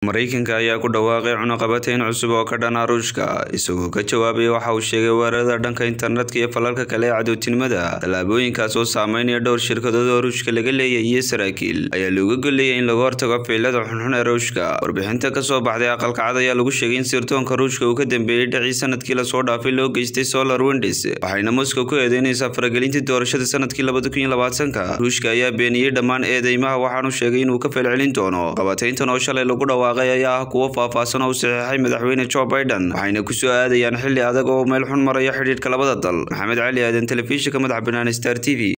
maraykanka ayaa ku dhawaaqay cunaqabatayn cusub oo ka dhana ruushka isagoo ka jawaabaya waxa uu sheegay weerarada dhanka internetka iyo falalka kale ee cadowtinimada tallaabooyinkaas oo saameynaya dhowr shirkadood oo ruushka laga leeyahay iyo saraakiil ayaa looga golleeyay in laga hortago ficilada xunxun ee ruushka warbixinta kasoo baxday aqalkacad ayaa lagu sheegay in sirdoonka ruushka uu ka dambeeyey dhacii sanadkii lasoo dhaafay loo geystay solar windes waxayna moscow ku eedeynaysaa faragelintii doorashada sanadkii labadakuniyolabaatanka ruushka ayaa beeniyey dhammaan eedeymaha waxaanu sheegay inuu ka falcelin doono qabatayntan oo shalay lagu dhawaaqay ayaa ah kuwo faahfaahsan oo u saxiixay madaxweyne joe biden waxayna ku soo aadayaan xilli adag oo meel xun maraya xidhiidhka labada dal maxamed cali aadan telefishinka madaxa bannaan star t v